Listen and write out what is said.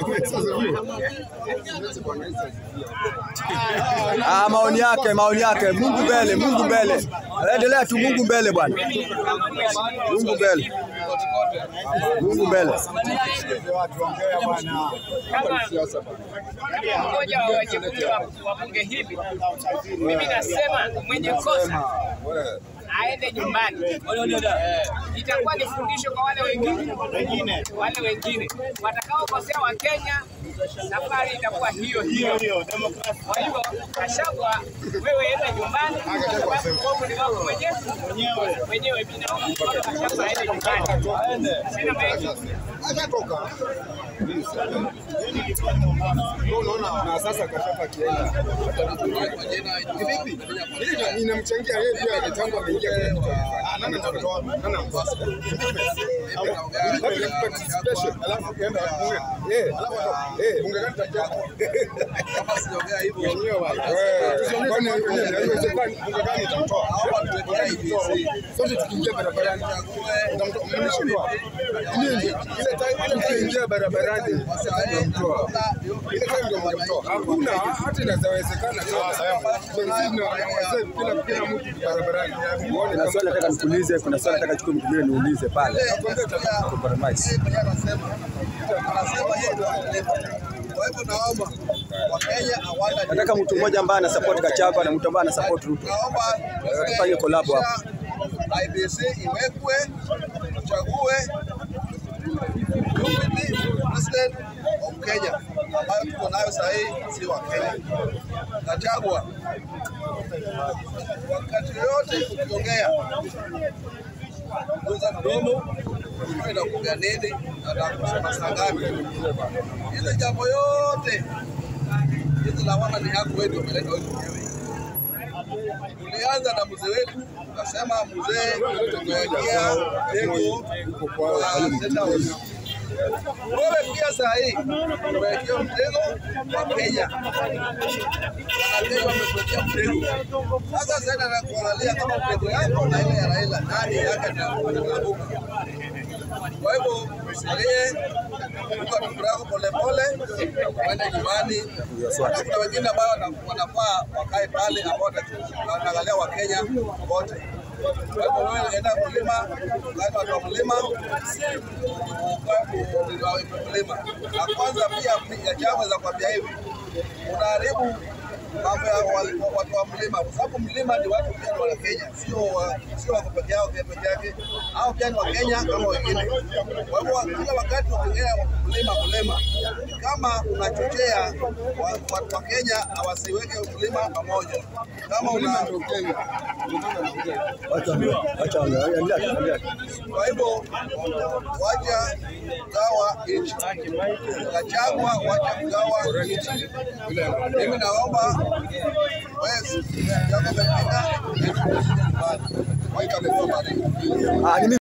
Ah, maoni yake, maoni yake. Mungu mbele, Mungu mbele. Endelea tu, Mungu mbele bwana. Mungu mbele. Mungu mbele. kama mmoja wa wajumbe wa wa bunge hili, mimi nasema mwenye kosa aende nyumbani. Itakuwa ni fundisho kwa wale wengine wale wengine watakaokosea Wakenya, safari itakuwa hiyo hiyo. Kwa hivyo Gachagua, wewe enda nyumbani, kwa sababu bomu ni wako mwenyewe mwenyewe. Mimi naomba mkono Gachagua aende nyumbani, sina mengi. na sasa kashafa kienda Ili inamchangia yeye pia kitambo ameingia kwenye kitaifa. Nani atatoa? Nani amkosa? Ile participation alafu kaenda bunge. Eh, eh, bunge gani tajia? Kama sijaongea hivyo wenyewe wale. Eh, kwani haiwezekani bunge gani itamtoa? Sote tukiingia barabarani utamtoa mnashindwa. Nini? Ile time ile tukiingia barabarani utamtoa. Ile time ndio mnamtoa. Hakuna hata inawezekana benzini na wazee kila kila mtu barabarani. Muone Kuna kama swali nataka nikuulize, kuna swali nataka chukue mtu mwingine niulize pale. Compromise. Kwa hivyo naomba Wakenya hawana Nataka mtu mmoja ambaye ana support Gachagua na mtu ambaye ana support Ruto. naomba Tufanye collab hapa. IBC iwekwe tuchague deputy president of Kenya ambayo tuko nayo sasa hii si wa Kenya. Gachagua, wakati yote ukiongea uza mdomo ujue na kuongea nini na na kusema saa ngapi. Hizo jambo yote hizo lawama ni yako wewe, ndio umeleta wewe mwenyewe tulianza na mzee wetu, tukasema mzee tumewekea tego kwa State House. Wewe pia saa hii umewekea mtego wa Kenya, Wakenya wamekuwekea mtego. Sasa sasa na kuangalia kama mtego yako na ile ya Raila nani yake ndio anaanguka. Kwa hivyo usilie, uka tukura yako polepole, uende nyumbani. Na Kuna wengine ambao wana- wanafaa wakae pale ambao wata- wanaangalia Wakenya wote. Kwa hivyo wewe enda mlima, ungana watu wa mlima, ukae mlima. Na kwanza pia ya chama za kuambia hivi, unaharibu mambo ya wa- watu wa mlima, kwa sababu mlima ni watu pia ni wa Kenya, sio wa- sio wako peke yao pia peke yake, au pia ni wa Kenya kama wengine. Kwa hivyo kila wakati ukiongea mlima mlima, kama unachochea wa- watu wa Kenya hawasiweke mlima pamoja, kama una Wacha wacha endelea tu, endelea tu. kwa hivyo wacha kugawa nchi, Gachagua wacha kugawa nchi. Mimi naomba wewe, Jacob Mpina, wacha kugawa Ah, ni mimi